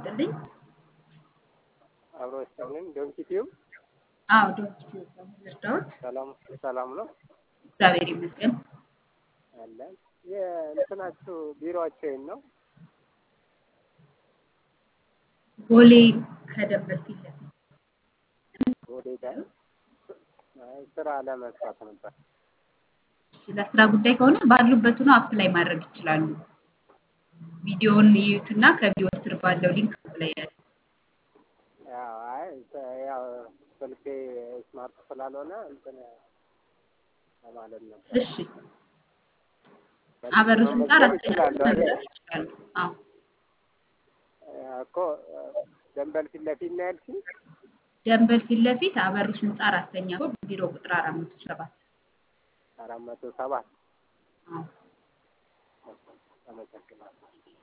ይስጥልኝ። አብሮ ይስጥልኝ። ዶንኪ ቲዩብ አዎ ዶንኪ ቲዩብ ነው የምንረዳዎት። ሰላም ሰላም ነው እግዚአብሔር ይመስገን። አለን። የእንትናችሁ ቢሮአችሁ የት ነው? ቦሌ ከደንበል ፊት ለፊት ወደ ዳር አይ ስራ ለመስራት ነበር። እሺ፣ ለስራ ጉዳይ ከሆነ ባሉበት ሆነው አፕላይ ማድረግ ይችላሉ። ቪዲዮውን ይዩትና ከቪዲዮ ስር ባለው ሊንክ አፕላይ ያድርጉ። ያው አይ ተ- ያው ስልኬ ስማርት ስላልሆነ እንትን ለማለት ነበር። እሺ፣ አበሩስ ህንፃ መመዝገብ አራተኛ ፎቅ እችላለሁ አይደል? መምጣት ይችላሉ። አዎ እኮ ደንበል ፊት ለፊት ነው ያልሽኝ? ደንበል ፊት ለፊት አበሩስ ህንፃ አራተኛ ፎቅ ቢሮ ቁጥር አራት መቶ ሰባት አራት መቶ ሰባት አዎ አመሰግናለሁ።